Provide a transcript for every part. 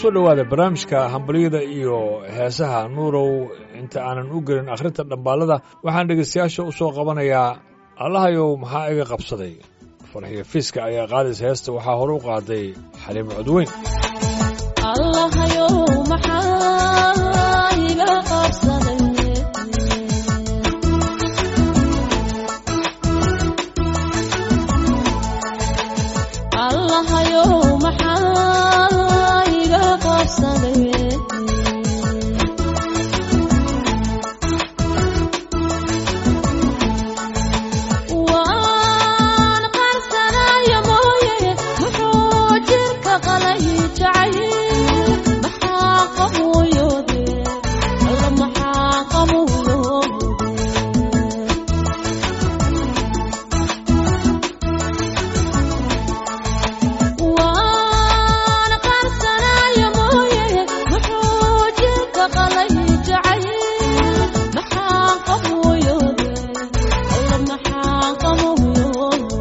soo dhowaada barnaamijka hambalyada iyo heesaha nuurow inta aanan u gelin akhrinta dhambaalada waxaan dhegaystayaasha u soo qabanayaa allahayow maxaa iga qabsaday farxiyo fiiska ayaa qaadaysa heesta waxaa hore u qaaday xaliimo codweyn allahayow maxaa iga qabsaday allahayow maxaa iga qabsaday waan qarsanayo mooye muxuu jirka qalay jacayl maxaa qamuuyode alla maxaa qamuuyode waan qarsanayo mooye muxuu jirka qalay jacayl maxaa qamuuyode alla maxaa qamuuyode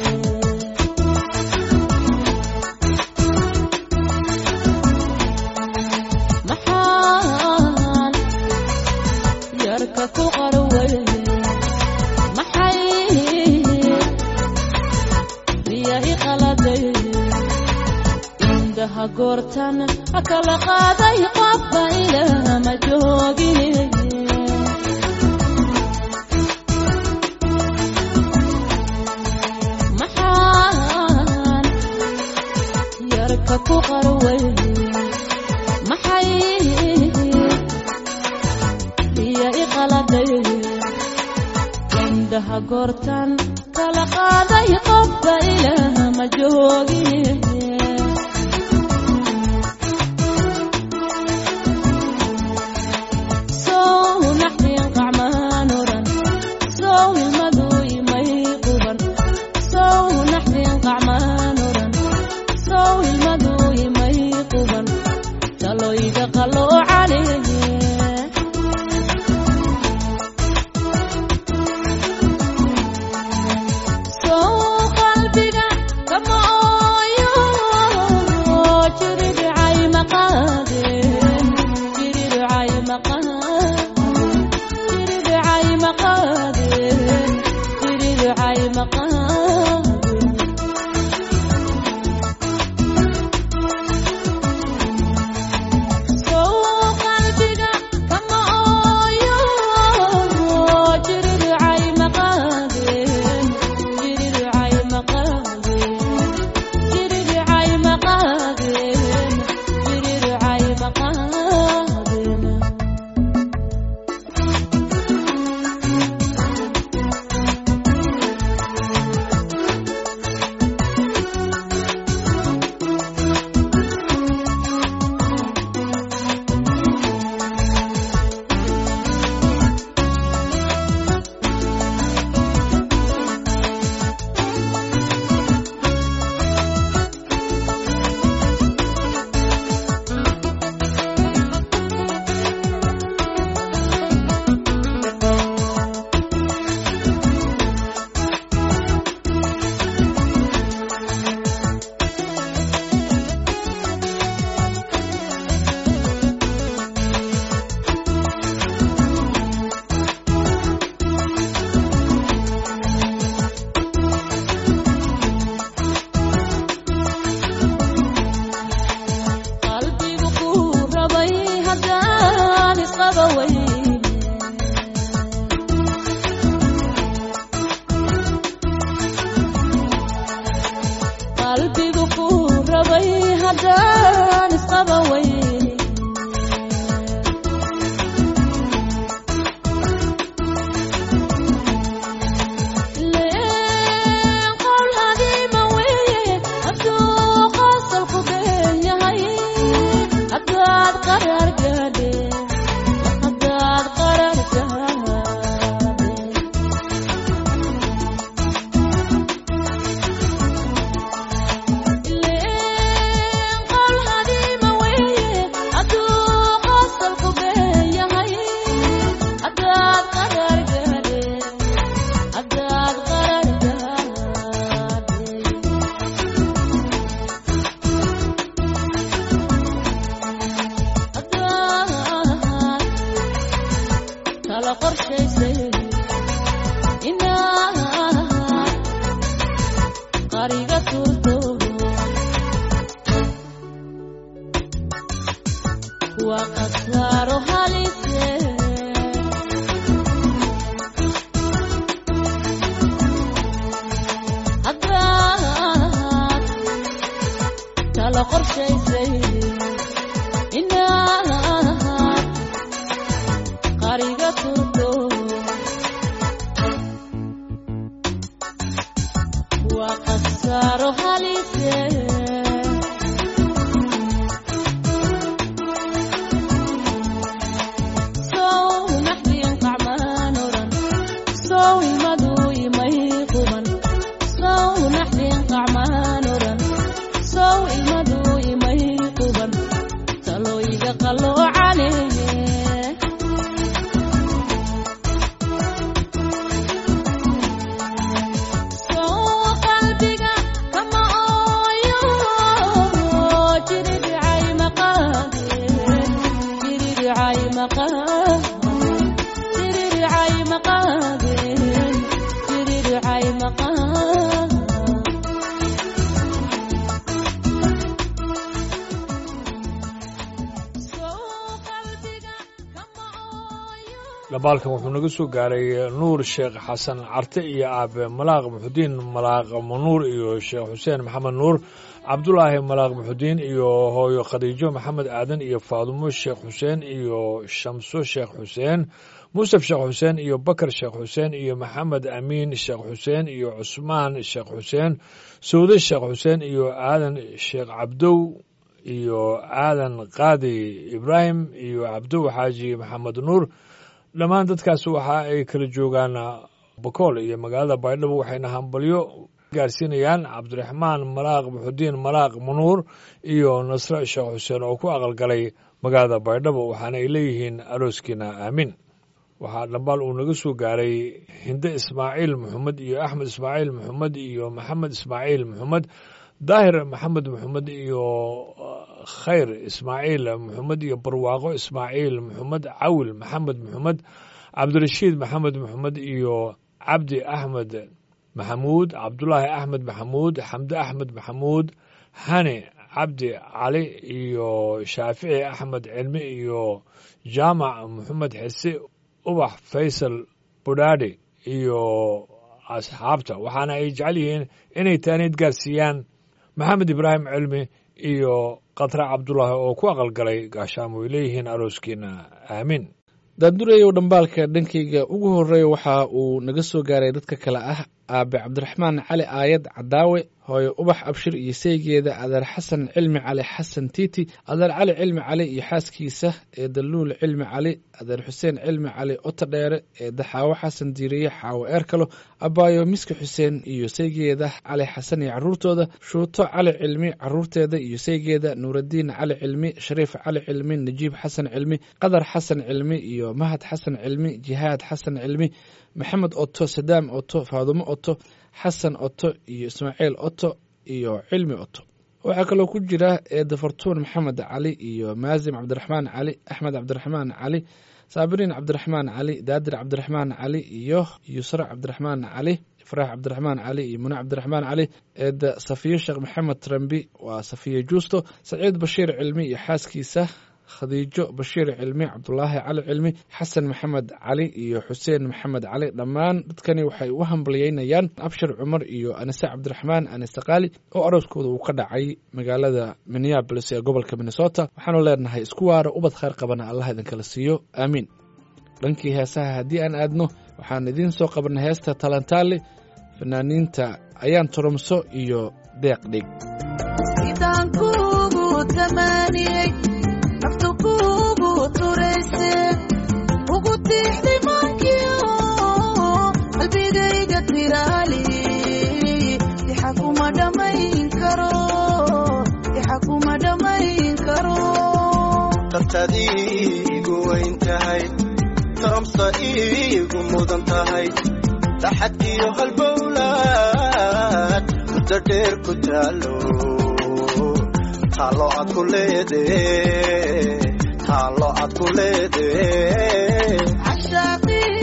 maxaan yarka ku qarway maxay biya i qaladay indhaha goortan kala qaaday qofba ilama joogin maxaan yarka ku qarway maxay biya i qaladay indhaha goortan kala qaaday qofba ilama joogin sow naxdin qacmaan oran sow ilmadu imay quban sow naxdin qacmaan oran sow ilmadu imay quban taloyga qalloocane sow qalbiga kama ooyo jiridhicay maqaadeen jiridhicay maqaadeen jiridhicay maqaadeen jiridhicay maqaadeen sow qalbiga kama ooyo jiridhicay maqaadeen jiridhicay maqaadeen jiridhicay maqaadeen jiridhicay maqaadeen qalbigu ku rabay haddaan isqaba weyne qalbigu ku rabay haddaan isqaba weyne leen qowl hadiima weeye hadduu qosolku been yahay haddaad qarar gaadhe haddaad qarar gaadhe leen qowl hadiima weeye hadduu qosolku been yahay haddaad qarar gaadhe haddaad qarar gaadhe qorshaysay inaad qariga turto waa khasaaro halise haddaad kala qorshaysay inaad qariga turto waa khasaaro halise sow naxdiin qacmaan oran sow ilmadu imay quban sow naxdiin qacmaan oran sow ilmadu imay quban talooyiga qaloocaneeye sow qalbiga kama ooyo jiridhicay maqaade jiridhicay maqaade jiridhicay maqaade jiridhicay maqaade sow qalbiga kama ooyo dhambaalkan wuxuu naga soo gaaray nuur sheekh xasan carte iyo aabe malaaq muxudiin malaaq manuur iyo sheekh xuseen maxamed nuur cabdulaahi malaaq muxudiin iyo hooyo khadiijo maxamed aadan iyo faadumo sheekh xuseen iyo shamso sheekh xuseen muusef sheekh xuseen iyo bakar sheekh xuseen iyo maxamed amiin sheekh xuseen iyo cusmaan sheekh xuseen sawde sheekh xuseen iyo aadan sheekh cabdow iyo aadan qaadi ibraahim iyo cabdow xaaji maxamed nuur dhammaan dadkaas waxa ay kala joogaan bakool iyo magaalada baydhabo waxayna hambalyo gaarsiinayaan cabdiraxmaan malaaq muxudiin malaaq manuur iyo nasre sheekh xuseen oo ku aqalgalay magaalada baydhabo waxaana ay leeyihiin arooskiina aamin waxaa dhambaal uu naga soo gaaray hinde ismaaciil maxamed iyo axmed ismaaciil maxamed iyo maxamed ismaaciil maxamed daahir maxamed maxamed iyo khayr ismaaciil maxamed iyo barwaaqo ismaaciil maxamed cawil maxamed maxamed cabdirashiid maxamed maxamed iyo cabdi axmed maxamuud cabdulaahi axmed maxamuud xamde axmed maxamuud hani cabdi cali iyo shaafici axmed cilmi iyo jaamac maxamed xise ubax faysal budhaadhi iyo asxaabta waxaana ay jecel yihiin inay taaniid gaarsiiyaan maxamed ibraahim cilmi iyo khatra cabdulaahi oo ku aqalgalay gaashaamo ay leeyihiin arooskiina aamin daandureyow dhambaalka dhankayga ugu horreeya waxa uu naga soo gaaray dadka kale ah aabe cabdiraxmaan cali aayad cadaawe hooyo ubax abshir iyo saygeeda adeer xasan cilmi cali xasan tiiti adeer cali cilmi cali iyo xaaskiisa ee daluul cilmi cali adeer xuseen cilmi cali ota dheere ee daxaawo xasan diiriye xaawo eerkalo abaayo miski xuseen iyo saygeeda cali xasan iyo caruurtooda shuuto cali cilmi caruurteeda iyo saygeeda nuuradiin cali cilmi shariif cali cilmi najiib xasan cilmi qadar xasan cilmi iyo mahad xasan cilmi jihaad xasan cilmi maxamed oto sadaam oto faadumo oto xasan oto iyo ismaaciil oto iyo cilmi oto waxaa kaloo ku jira eeda fartuun maxamed cali iyo maasim cabdiraxmaan cali axmed cabdiraxmaan cali saabiriin cabdiraxmaan cali daadir cabdiraxmaan cali iyo yusra cabdiraxmaan cali faraax cabdiraxmaan cali iyo mune cabdiraxmaan cali eeda safiyo sheekh maxamed trambi waa safiye juusto saciid bashiir cilmi iyo xaaskiisa khadiijo bashiir cilmi cabdulaahi cali cilmi xasan maxamed cali iyo xuseen maxamed cali dhammaan dadkani waxay u hambalyeynayaan abshir cumar iyo anise cabdiraxmaan anise qaali oo arooskooda uu ka dhacay magaalada minneabolis ee gobolka minnesota waxaanu leenahay isku waara ubad khayr qabana allah idinkala siiyo aamiin dhankii heesaha haddii aan aadno waxaan idiin soo qabanay heesta talantaali fanaaniinta ayaan turumso iyo deeq dhig sidaan kuugu tamaaniyey naftu kuugu turayse ugu tiixday maankiyo qalbigayga tiraali dixa kuma dhammayn karo dixa kuma dhammayn karo dartaad iigu weyn tahay taramsa iigu mudan tahay daxad iyo halbowlaad muddo dheer ku taalo taalo aad ku leedee taalo aad ku leedee cashaaqii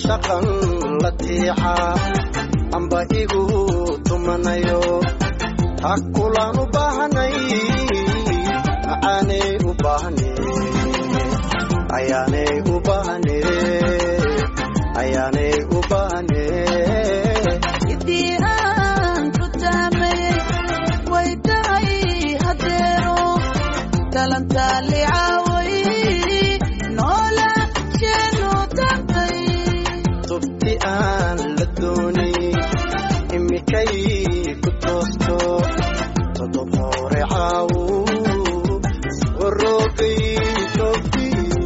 cashaqan la tiica amba igu tumanayo ha kulaan u baahanay macaanay u baahne ayaanay u baahne ayaanay u baahne idii aan ku taamayey way tahay hadeero dalantaali caaway noola sheenu tagtay tubti aan la doonay imikay ku toosto todob hore caawu warroogay toobtii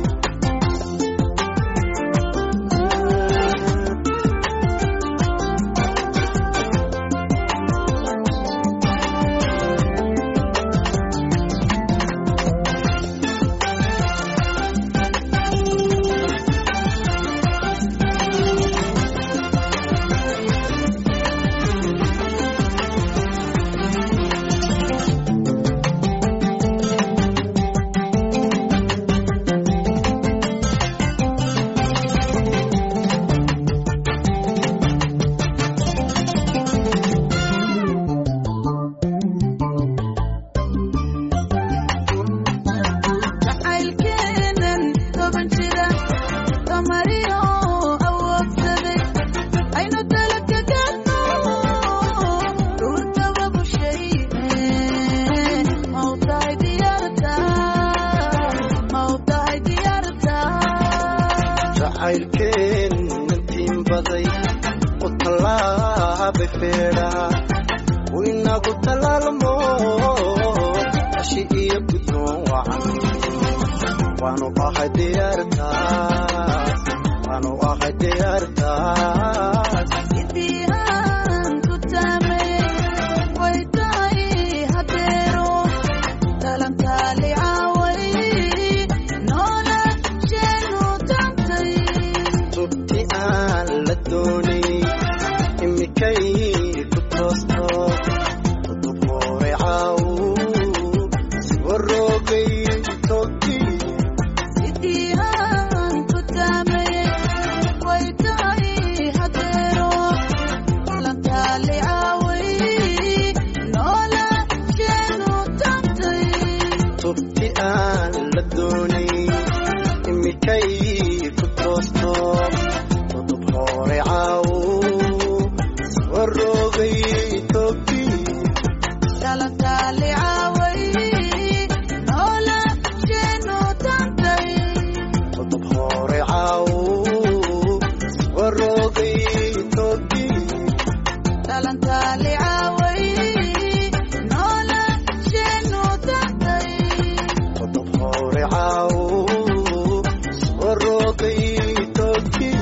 jacaylkeenan toban jira damariyo awoodsaday aynu dalaka gaadno dhuurtaba bushayne mawtahay diyaarta mawtahay diyaarta jacaylkeen intiin baday u tallaabay feedhaa u inagu tallaalmo ashi iyo guddoon wacan waanu ahay diyaartaas waanu ahay diyaartaas idii aan ku taamayey way tahay hadeero dalantaali caaway noola sheenu tagtay tubti aan la doonay imikay ku toosto todob hore caawu si warroogay toobtii idii aan ku taamayey way tahay hadeero dalantaali caaway noola sheenu tagtay tubti aan la doonay imikay ku toosto todob hore caawu si warroogay toobtii dalantaali caaway noola sheenu tagtay todob hore caawu si warroogay toobtii dalantaali caaway noola sheenu tagtay todob hore caawu si warroogay toobtii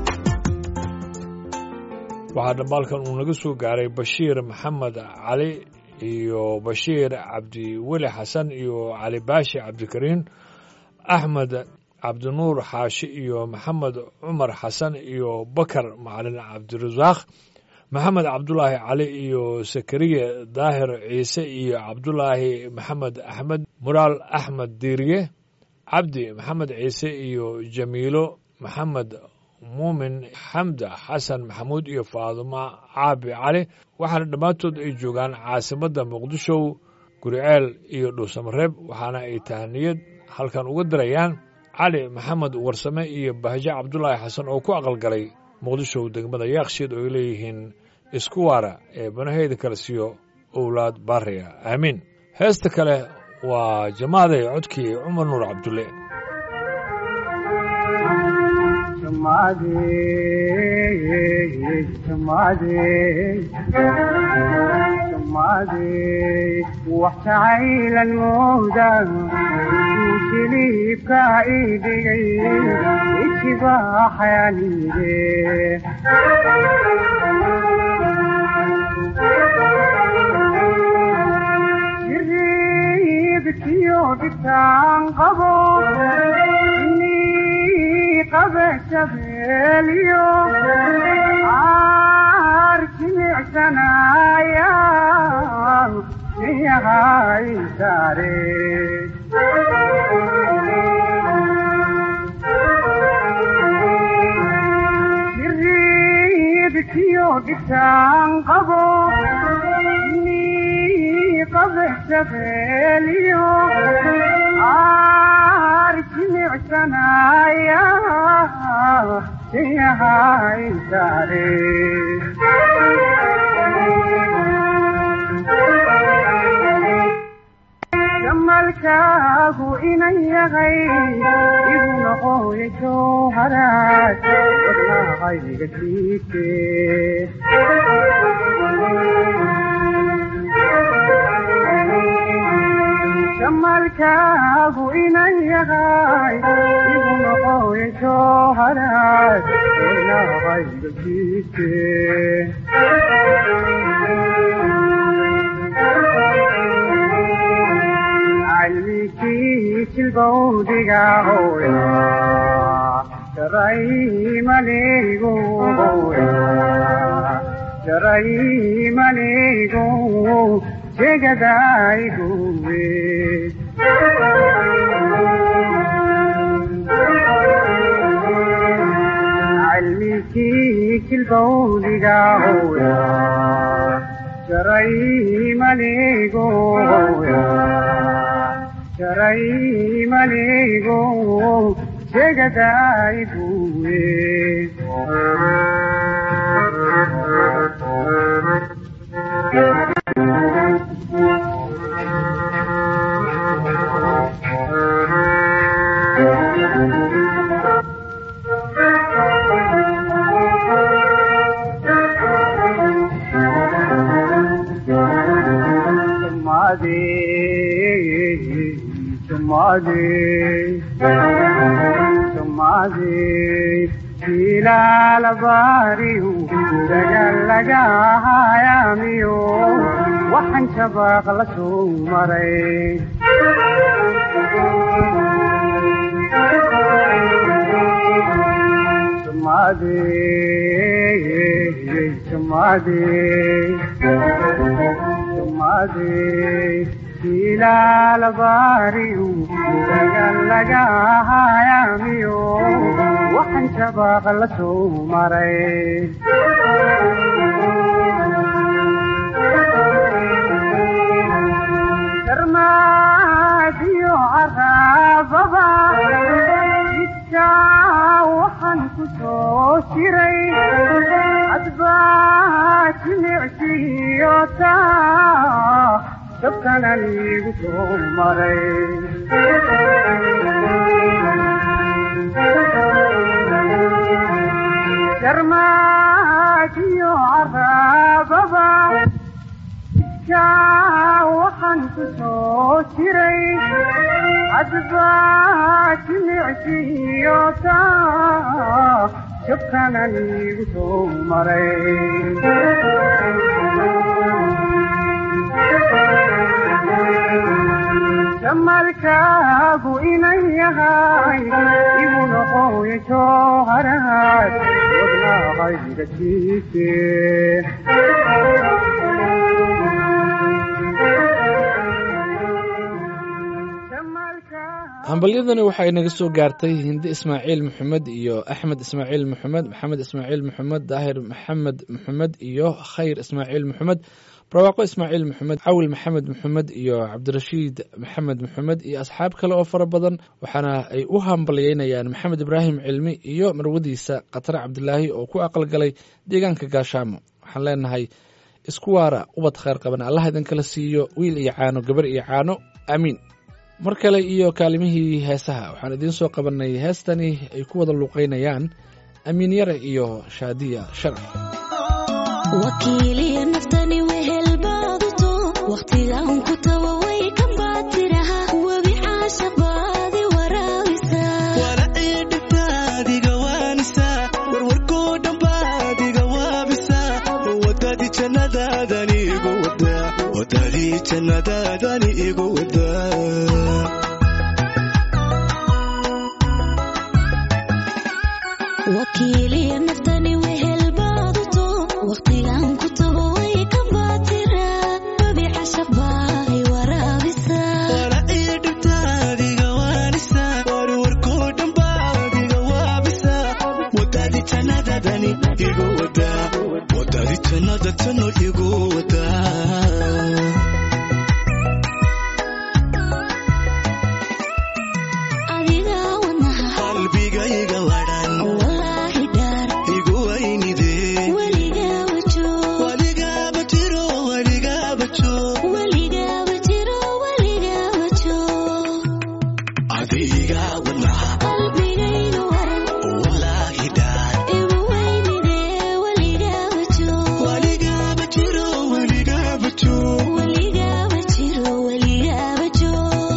waxaa dhambaalkan uu naga soo gaaray bashiir maxamed cali iyo bashiir cabdiweli xasan iyo cali baashi cabdikariin axmed cabdinuur xaashi iyo maxamed cumar xasan iyo bakar macalin cabdirasaaq maxamed cabdulaahi cali iyo sakariye daahir ciise iyo cabdulaahi maxamed axmed muraal axmed diiriye cabdi maxamed ciise iyo jamiilo maxamed muumin xamda xasan maxamuud iyo faaduma caabi cali waxaana dhammaantood ay joogaan caasimadda muqdisho guriceel iyo dhuusamareeb waxaana ay tahaniyad halkan uga dirayaan cali maxamed warsame iyo bahjo cabdulaahi xasan oo ku aqalgalay muqdisho degmada yaakshiid oo ay leeyihiin isku waara ee banaheyda kale siiyo owlaad baariya aamiin heesta kale waa jamaaday codkii cumar nuur cabdulle waxjacaylan mooda jiliibka idhigay ijibaaxayanide jiriibkiyo dhitaan qabo inii qabe shabeeliyo caar jimicsanaya siyahay saare wiilkiyo dhibtaan qabo ni qabe shabeeliyo aar jimicsanaya siyahay saare jamalkaagu inan yahay igu noqoya jowharaad wadnaqayga siike jamalkaagu inan yahay igu noqoya jowharaad wadnaqayga siike calmikii jilbowdiga hooya jaraymanigu hooya jaraymanigu jegadayguwe calmikii jilbowdiga hooya jaraymanigu hooya jaraymanigu jegadayguwe Tumade, tumade, ilaalabariyu dagalaga hayamiyo waxaan shabaaq la soo maray tumade tumade tumade ilaalabariyu dagalaga hayamiyo waxaan shabaaq la soo maray darmaadiyo caraababa jidka waxaan ku soo jiray hadbaa jimicsiyo taa dabkanan igu soo maray darmaadiyo caraababa jidka waxaan ku soo jiray hadbaa jimicsiyo taa dabkanan igu soo maray jamalkaagu inan yahay igu noqoya jowharaad wadnaqayga siike hambalyadani waxay naga soo gaartay hindi ismaaciil maxamed iyo axmed ismaaciil maxamed maxamed ismaaciil maxamed daahir maxamed maxamed iyo khayr ismaaciil maxamed barwaaqo ismaaciil maxamed cawil maxamed maxamed iyo cabdirashiid maxamed maxamed iyo asxaab kale oo fara badan waxaana ay u hambalyeynayaan maxamed ibraahim cilmi iyo marwadiisa khatare cabdilaahi oo ku aqalgalay deegaanka gaashaamo waxaan leenahay isku waara ubad khayr qaban allah idinkala siiyo wiil iyo caano gabar iyo caano aamiin mar kale iyo kaalimihii heesaha waxaan idiin soo qabanay heestani ay ku wada luuqaynayaan amiin yare iyo shaadiya sharci wakiiliya naftani wehelbaaduto wakhtigaan ku tawa way ka baatiraha webi caashaq baadi waraabisa waracii dhibtaadiga waanisa warwarkoo dhambaadiga waabisa wadadii jannadaadani igu wadaa wadadii jannadaadani igu wadaa wakiiliya naftani wehelbaaduto wakhtigaan ku tawa way ka baatira webi caashaq baadi waraabisa waracii dhibtaadiga waanisa warwarkoo dhambaadiga waabisa wadadii jannadaadani igu wadaa tano igu wadaa adiga wadnaha qalbigayga wadhan wallaahi dhaar igu waynide weligaaba joog waligaaba jiro waligaaba joog weligaaba jiro weligaaba joog adiga wadnaha qalbigayga waran wallaahi dhaar igu weynide weligaaba joog waligaaba jiro waligaaba joog weligaaba jiro weligaaba joog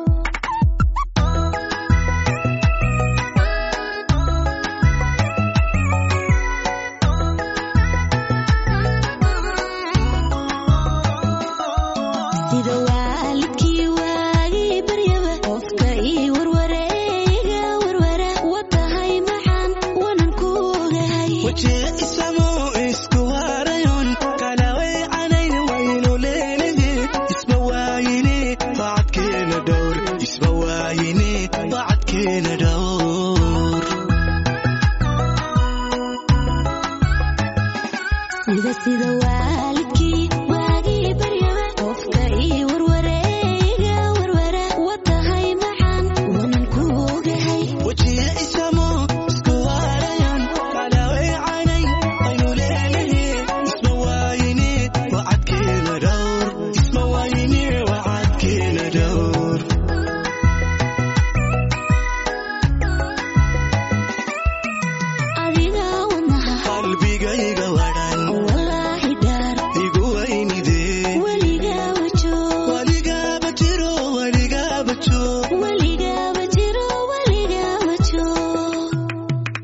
sida waalidkii waagii baryaba qofka ii warwareega warwara watahay maxaan wanan ku ogahay wajee isamo isku waarayon kala weecanayn waynu leenahe isba waayine bacadkeena dhowr isba waayine bacadkeena dhowr sida sida waalidkii waagii baryaba qofka ii warwareega warwara watahay maxaan wanan ku ogahay wajee isamo isku waarayon kala weecanayn waynu leenahe isba waayine bacadkeena dhowr isba waayine bacadkeena dhowr adiga wadnaha qalbigayga wadhan wallaahi dhaar igu waynide weligaaba joog waligaaba jiro waligaaba joog weligaaba jiro weligaaba joog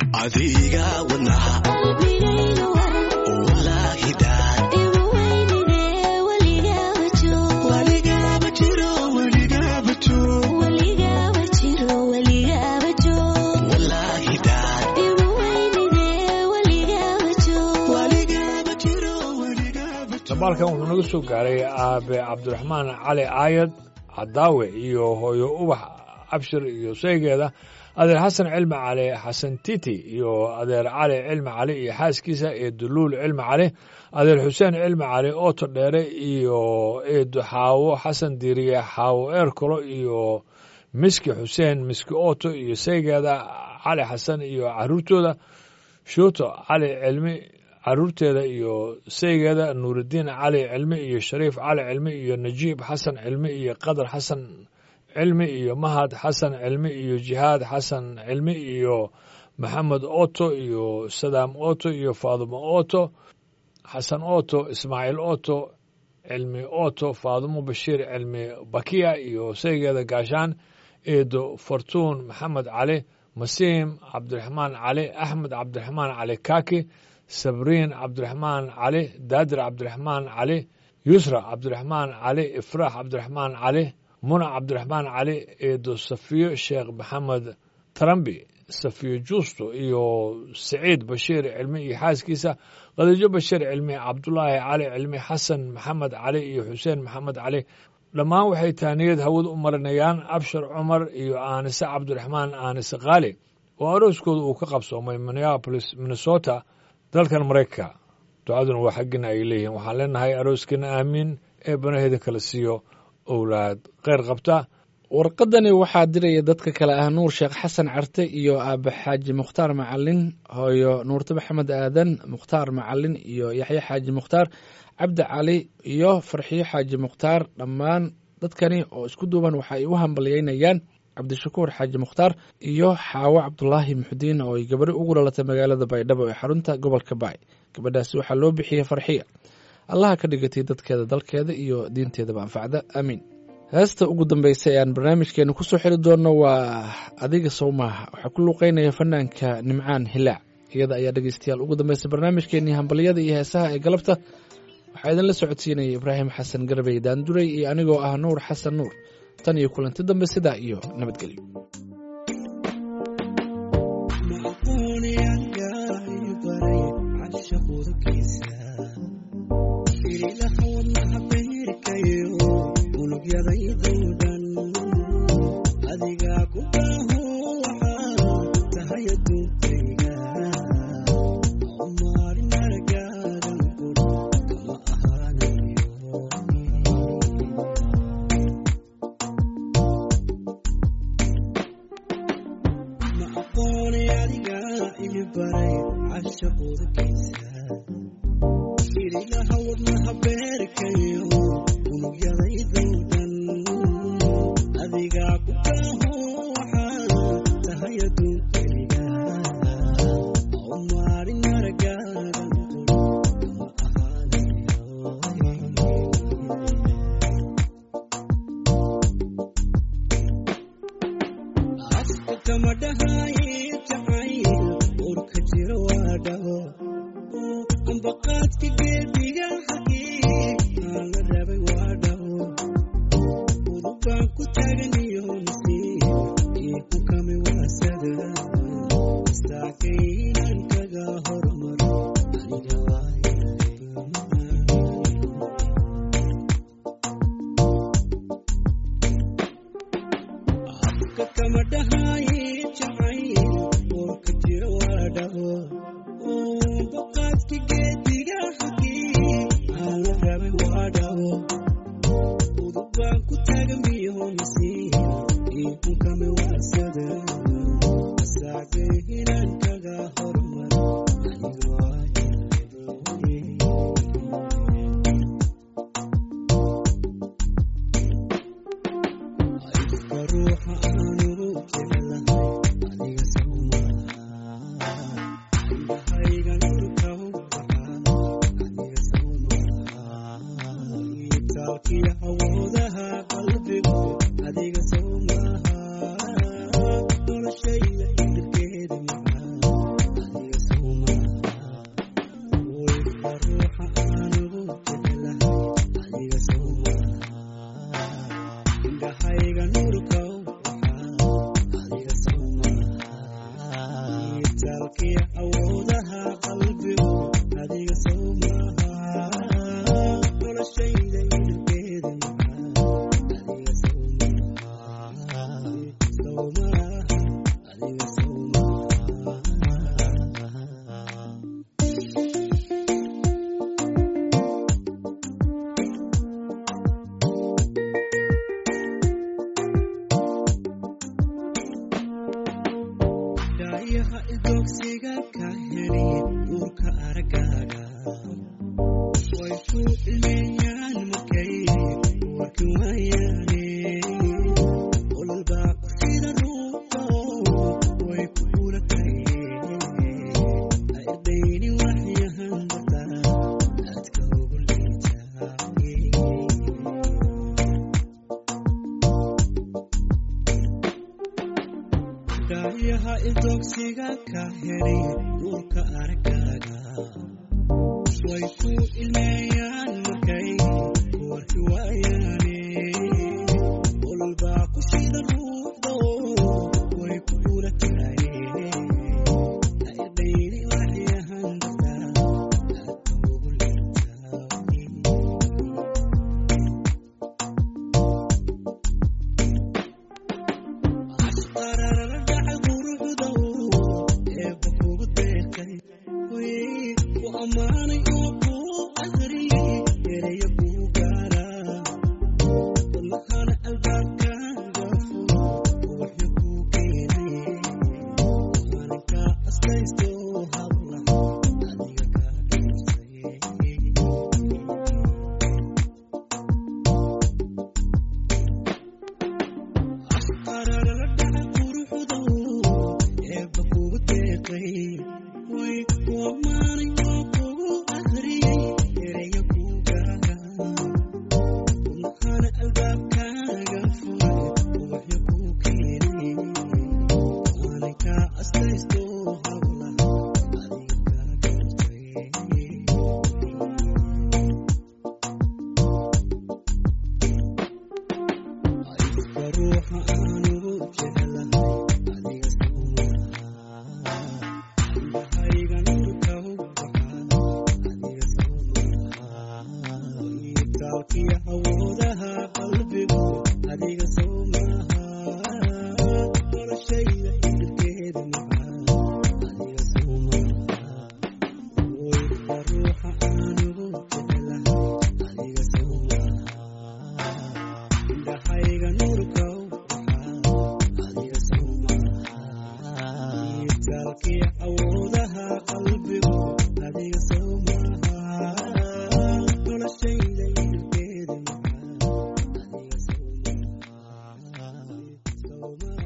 adiga wadnaha qalbigayga waran wallaahi dhaar igu weynide weligaaba joog waligaaba jiro waligaaba joog weligaaba jiro weligaaba joog wallaahi dhaar igu weynide weligaaba joog waligaaba jiro waligaaba joog dabaalkan wuxuu naga soo gaaray aabe cabdiraxmaan cali aayad cadaawe iyo hooyo ubax abshir iyo saygeeda adeer xasan cilmi cali xasan titi iyo adeer cali cilmi cali iyo xaaskiisa iyo duluul cilmi cali adeer xuseen cilmi cali ooto dheere iyo eedo xaawo xasan diiriye xaawo eerkolo iyo miski xuseen miski ooto iyo saygeeda cali xasan iyo caruurtooda shuuto cali cilmi caruurteeda iyo saygeeda nuurudiin cali cilmi iyo shariif cali cilmi iyo najiib xasan cilmi iyo qadar xasan cilmi iyo mahad xasan cilmi iyo jihaad xasan cilmi iyo maxamed oto iyo sadaam oto iyo faadumo oto xasan oto ismaaciil oto cilmi oto faadumo bashiir cilmi bakiya iyo saygeeda gaashaan eedo fortuun maxamed cali masiim cabdiraxmaan cali axmed cabdiraxmaan cali kaki sabriin cabdiraxmaan cali daadir cabdiraxmaan cali yusra cabdiraxmaan cali ifraax cabdiraxmaan cali muna cabdiraxmaan cali eedo safiyo sheekh maxamed tarambi safiyo juusto iyo saciid bashiir cilmi iyo xaaskiisa khadiijo bashiir cilmi cabdulaahi cali cilmi xasan maxamed cali iyo xuseen maxamed cali dhammaan waxay taaniyad hawad u marinayaan abshar cumar iyo aanise cabdiraxmaan aanise khaali oo arooskooda uu ka qabsoomay minneapolis minnesota dalkan maraykanka ducaduna waa xaggina ay leeyihiin waxaan leenahay arooskana aamiin ee banaheeda kala siiyo owlaad kheyr qabta warqadani waxaa diraya dadka kale ah nuur sheekh xasan carte iyo aabe xaaji mukhtaar macalin hooyo nuurte maxamed aadan mukhtaar macalin iyo yaxye xaaji mukhtaar cabdi cali iyo farxiyo xaaji mukhtaar dhammaan dadkani oo isku duuban waxa ay u hambalyeynayaan cabdishakuur xaaji mukhtaar iyo xaawo cabdulaahi muxudiin oo ay gabadho ugu dhalatay magaalada baydhabo ee xarunta gobolka baay gabadhaasi waxaa loo bixiyey farxiya allaha ka dhigatay dadkeeda dalkeeda iyo diinteedaba anfacda aamiin heesta ugu dambeysa ee aan barnaamijkeena kusoo xiri doonno waa adiga sowmaaha waxaa ku luuqeynaya fanaanka nimcaan hilaac iyada ayaa dhegeystayaal ugu dambeysa barnaamijkeenii hambalyada iyo heesaha ee galabta waxaa idinla socodsiinaya ibraahim xasan garbey daanduray iyo anigoo ah nuur xasan nuur tan iyo kulanti dambe sidaa iyo nabadgelyo Adiga ku baray cashaqooda geysa irilaha wadnaha beerkayo unugyadaydowdan adigaa ku kaaho waxaa tahay adduunkayga oo maalin aragaagan ma ahaanayo afka kama dhahaye jacayl urka jiro waa dhaho ambaqaadka geediga xagii aan la rabay waa dhaho udubaan ku taagan iyo nasiib iyo ku kami waasada istaakaynan kaga hormaro aniga waayo afka kama dhahaye jacayl warka jiro waa dhaho baqaadka geediga xagii aan la rabay waa dhaho udubaan ku taagan biyo nasiib iyo kunkame waasada asaagay inaan kaga hormaro aniga waayo ifka ruuxa aanu jeclahay adiga sawmaa indhahayga nurka u baxaa adiga sawmaa itaalkiyo awoodaha qalbigu adiga sawmaha noloshayda indirkeeda macaa adiga sawmaha ifka ruuxa aanu jeclahay adiga sawmaa indhahayga nurka u baxaa adiga sawmaha itaalkiyo awoodaha qalbigu adiga sawmaha noloshayda indirkeeda macaa adiga sawmaha sawmaha adiga sawmaha daayaha idogsiga ka heli duurka aragaaga way ku ilmeeyaan markay warki waayaane ololbaa ku sida ruuxo way ku guulatay ha irdayni waxyahan barta aadka ugu liitaay daayaha idogsiga ka heli duurka aragaaga way ku ilmeeyaan markay warki waayaane ololbaa ku shida ruuxdo way ku guulatay ha irdayni waxyahan darta aadka ugu liitaay asqararala dhaca quruxdow eebba kugu deeqay way ku ammaanay oo kuu aqriyay ereyo kuu gaara wadnahana albaabkaaga furo waxyo kuu keenay maalinka aslaysto hablaha adiga kaa dhigtay asqararala dhaca quruxdow eebba kugu deeqay way ku ammaanay oo kugu aqriyay ereyo kuu gaara wadnahana albaabkaaga furay waxyo kuu keenay maalinka aslaysto hablaha adiga kaa dhigtay ifka ruuxa aanu jeclahay adiga sawmaha indhahayga nurka u baxaa adiga sawmaha itaalkiyo awoodaha qalbigu adiga sawmaha noloshayda indirkeeda macaa adiga sawmaha ifka ruuxa aanu jeclahay adiga sawmaha indhahayga nurka u baxaa adiga sawmaha itaalkiyo awoodaha uma